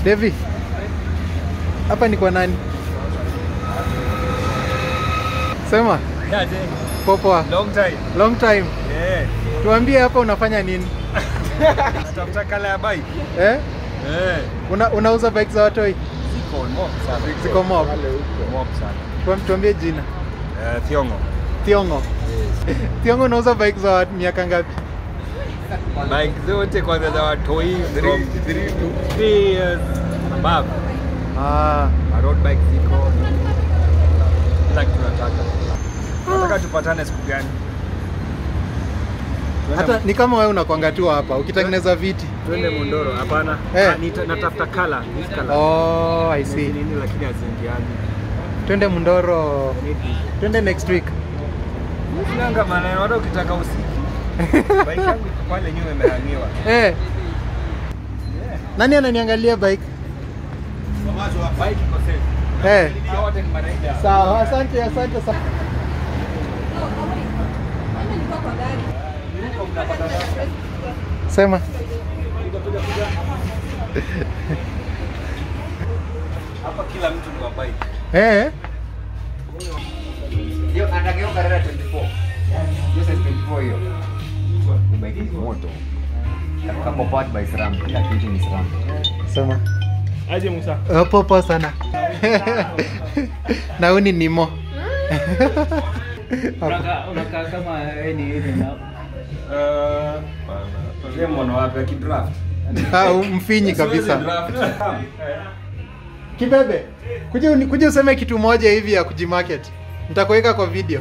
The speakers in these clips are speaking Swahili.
Devi, hapa ni kwa nani? Sema Yaje, popoa, long time. long time. Eh, Tuambie hapa unafanya nini tafuta kala ya bike. eh? Eh, Una, unauza bike za watoi? ziko mob sana. Ziko mob. mob sana. Tuam- Tuambie jina. Eh, Thiongo. Thiongo. Thiongo, unauza bike za wa- miaka ngapi? Bike zote kwanza za watoi from 3 to 3 years above. Ah, Ma road bike ziko. Kila kitu nataka. Nataka tupatane siku gani? Tuende- hata ni kama wewe unakwanga tu hapa ukitengeneza viti. Twende Mondoro. Hapana. Eh. Ah, nita- natafuta kala, this kala. Oh, I see. Nini lakini haziingiani. Twende Mundoro. Twende next week. Sinanga maneno hata ukitaka usiki. Bike yangu iko pale nyuma imehangiwa. Eh, nani ananiangalia bike? Bike iko safe. Eh. Hao wote ni maraida. Sawa, asante, asante sana. Sema. Hapa kila mtu ni wa bike. Eh, Hiyo anageuka Carrera 24. Hiyo size 24 hiyo. Ni bike ni moto. Kako powered by SRAM. Kila kitu ni SRAM. sema. Aje Musa. Uh, popo sana. Nauni nimo. Unakaa unakaa kama wewe ni hivi na Eh, bana. Yeye mwana wapi akidraft? Ah, mfinyi kabisa. Siwezi draft. Kibebe, kuja uni- kuja useme kitu moja hivi ya kujimarket. Nitakuweka kwa video.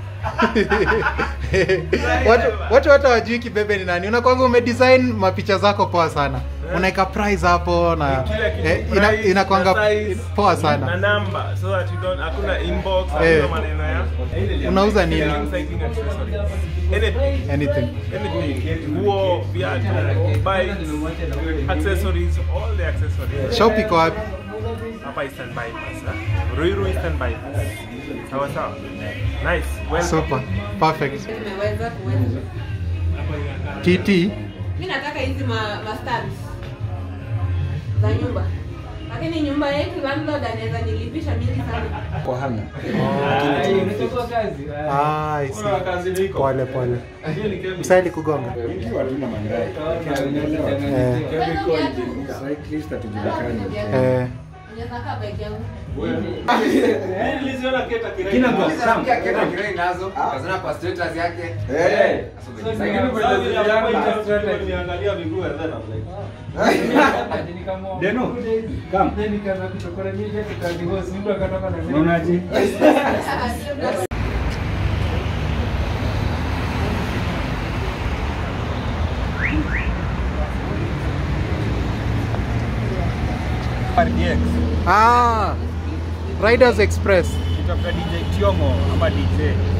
watu watu hata wajui Kibebe ni nani. Unakwanga umedesign mapicha zako poa sana. Unaweka price hapo na kila kitu eh, ina, price, inakwanga na size, poa na sana. namba so that you don't hakuna inbox Eh. hakuna maneno ya Unauza nini? Cycling accessories. Anything. Anything. Anything. Nguo, viatu, bikes, accessories, all the accessories. Shop iko wapi? Hapa Eastern Bypass. ha? Ruiru Eastern Bypass. Sawa sawa. Nice. Welcome. Super. Perfect. Nimeweza kuweza. TT. Mi nataka hizi ma, ma stands za nyumba, lakini nyumba yetu landlord anaweza nilipisha mingi sana. Kwa hanga. Ah, I see. Pole pole. Msaili kugonga. Ikiwa tuna mangai. Eh, Kwanza viatu. Cyclist hatujulikani. eh. Unaweza kaa bike yangu. Kina kwa Sam. Pia kena kirei nazo. Kazana kwa status yake. Eh. Lakini kwa Deno. Kam. Unaonaje? RDX. Ah, Riders Express. Kitafuta DJ Tiongo ama DJ.